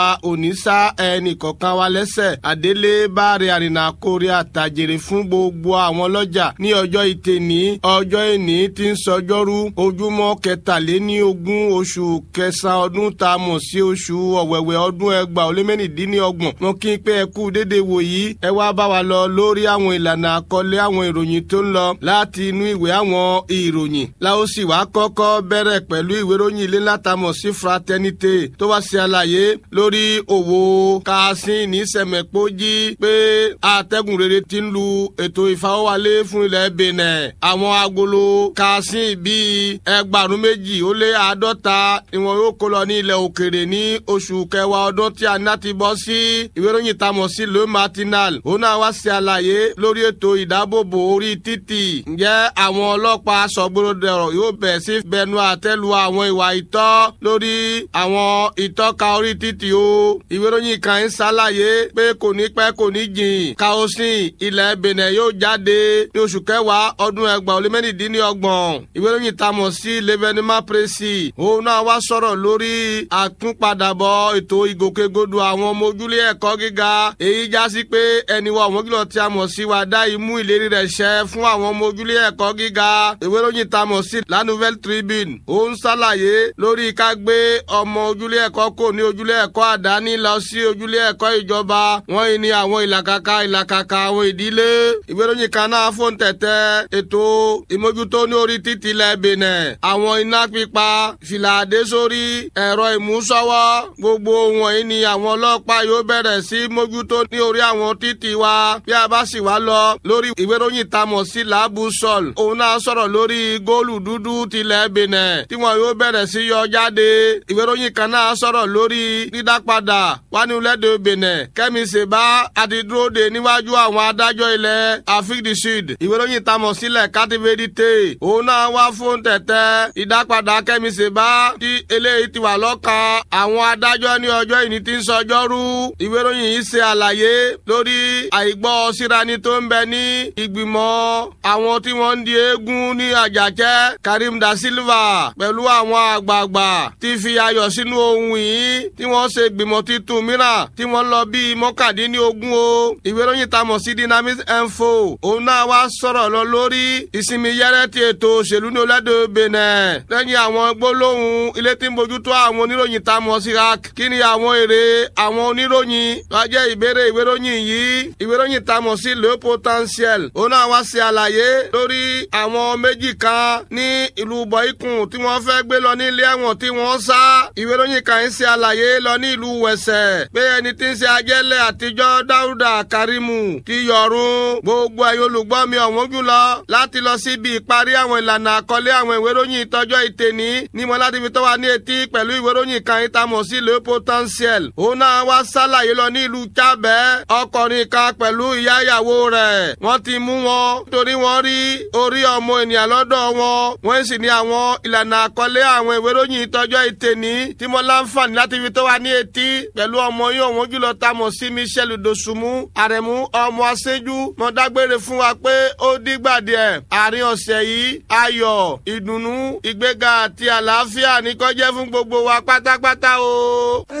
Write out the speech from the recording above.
òní sá ẹnì kọ̀ọ̀kan wa lẹ́sẹ̀ àdélé báre àrìnà kórè àtàjèrè fún gbogbo àwọn ọlọ́jà ní ọjọ́ ìtẹ̀ní ọjọ́ ìní tí ń sọjọ́rú ojúmọ́ kẹtàléní ogún oṣù kẹsàn-án ọdún tá a mọ̀ sí oṣù ọ̀wẹ̀wẹ̀ ọdún ẹgbàá ó lé mẹ́rìndínlọ́gbọ̀n mo kí n pé ẹ kú dédé wò yìí ẹ wá bá wa lọ lórí àwọn ìlànà àkọlé àwọn ìròyìn tó ń lọ láti inú ìwé àwọn ìròyìn láó sì wá kọ́kọ́ bẹ̀rẹ̀ pẹ̀lú ìwé ìròyìn ilé látàmọ̀ sí fraternité tó wá ṣe àlàyé lórí òwò kaasin ní sẹ̀mẹ̀pọ́jì pé atẹ́gùn rere ti ń lu ètò ìfawọ́wálé fún ilẹ̀ benin àwọn agolo kaasin bíi ẹgbàrún méjì ó lé àádọ́ta ni wọn yóò kó lọ ní ilẹ̀ òkèrè ní oṣù kẹwàá ọdún tí a ná ti bọ́ sí ìwé ìròyìn tamọ̀ sí le matinal òun náà wá ṣe àlàyé lórí ètò ìdábòbò orí títì ǹjẹ́ àwọn ọlọ́pàá sọ̀gbọ́dọ̀ yóò bẹ̀ sí bẹnu àtẹ́lu àwọn ìwà ìtọ́ lórí àwọn ìtọ́ka orí títì o ìwé ìròyìn kan ń ṣàlàyé pé kò ní pẹ́ kò ní jìn kaosin ilẹ̀ benin yóò jáde ní oṣù kẹwàá ọdún ẹgbàá ó lé mẹ́rìndínlọ́gbọ̀n ìwé ìròyìn tamọ̀ sí levenima presi òun náà wá sọ̀rọ̀ lórí àtúnpadàbọ̀ ètò ìgòkègbodò àwọn ọmọ ojúlé ẹ̀kọ́ gíga èyí já sí pé ẹni wa ọ̀wọ́n kìlọ̀ tí a mọ̀ sí wa dá imú ìlérí rẹ̀ ṣẹ fún àwọn ọmọ ojúlé ẹ̀kọ́ gíga ìwé ìròyìn tamọ̀ sí la nouvelle tribune ó ń ṣàlàyé lórí ká gbé ọmọ ojúlé ẹ̀kọ́ kò ní ojúlé ẹ̀kọ́ àdáni lọ sí ojúlé ẹ̀kọ́ ìjọba wọ́n yìí ní àwọn ìlàkàkà ìlàkàkà àwọn ìdílé ìwé ìròyìn kan náà fóun tẹ̀tẹ̀ ètò ìmójútó ní orí títì ilẹ̀ benin àwọn iná pípa fìlà àdé sórí ẹ̀rọ ìmúsọ́wọ́ gbogbo wọ̀nyí ni àwọn ọlọ́pàá yóò bẹ̀rẹ̀ sí mójútó ní orí àwọn títì wa bí a bá sì wá lọ lórí ìwé ìròyìn tamọ̀ sí làbù sọ̀l òun náà sọ̀rọ̀ lórí góòlù dúdú tilẹ̀ benin tí wọn yóò bẹ̀rẹ̀ sí yọ jáde ìwé ìròyìn kan náà sọ̀rọ̀ lórí dídápadà wánilẹ́dẹ̀ benin kẹ́mi sèbá àti dúró de níwájú àwọn adájọ́ ilẹ̀ afrique du sud ìwé ìròyìn tamọ̀ sílẹ̀ kátìvédìté òun náà wá fún tẹ̀tẹ̀ ìdápadà kẹ́mi sèbá tí eléyìí ti wà lọ́kàn àwọn adájọ́ ní ọjọ́ ìní tí ń sọjọ́rú ìwé ìròyìn yìí ṣe àlàyé lórí àìgbọ́ sírani tó ń bẹ ní ìgbìmọ̀ àwọn tí wọ́n ń di eégún ní àjàkẹ́ karim da silva pẹ̀lú àwọn àgbààgbà tí fi ayọ̀ sínú ohun yìí tí wọ́n ṣe gbìmọ̀ titun mìíràn tí wọ́n lọ bíi mọ́kàndínlógún o ìwé ìròyìn tamọ̀ sí dynamic info òun náà wá sọ̀rọ̀ lọ lórí ìsinmi yẹ́rẹ́ ti ètò òṣèlú ní olódò benin lẹ́yìn àwọn gbólóhùn ilé tí ń bójútó àwọn oníròyìn tamọ̀ sí rak kí ni àwọn èrè àwọn oníròyìn wá jẹ́ ìbéèrè ìwé ìròyìn yìí ìwé ìròyìn tamọ̀ sí le potentiel òun náà wá ṣe àlàyé lórí àwọn méjì kan ní ìlú bọ̀ìkùn tí wọ́n fẹ́ gbé lọ ní ilé ẹ̀wọ̀n tí wọ́n sá ìwé ìròyìn kan ń ṣe àlàyé lọ ní ìlú wẹ̀sẹ̀ pé ẹni tí ń ṣe ajẹ́lẹ̀ àtijọ́ dáúdà karimu ti yọ̀run gbogbo ẹ̀yin olùgbọ́ mi ọ̀wọ́n jùlọ láti lọ síbi ìparí àwọn ìlànà àkọlé àwọn ìwé ìròyìn ìtọ́jọ́ ìtẹ̀ní ní mo láti fi tó wa ní etí pẹ̀lú ìwé ìròyìn kan ìtamọ̀ sí le potentiel òun náà wá sálàyé lọ ní ìlú chábẹ́ ọkùnrin kan pẹ̀lú ìyá ìyàwó rẹ̀ wọ́n ti mú wọn torí wọ́n rí orí ọmọ ènìyàn lọ́dọ̀ wọn wọ́n sì ní àwọn ìlànà àkọlé àwọn ìwé ìròyìn ìtọ́jọ́ ìtẹ̀ní tí mo láǹfààní láti fi tó wa ní etí pẹ̀lú ọmọ yín òun jùlọ tamọ̀ sí michelle dosunmu àrẹ̀mú ọmọ aṣẹ́jú mo dágbére fún wa pé ó dìgbà díẹ̀ àárín ọ̀sẹ̀ yìí ayọ̀ ìdùnnú ìgbéga àti àlàáfíà ní kó jẹ́ fún gbogbo wa pátápátá o.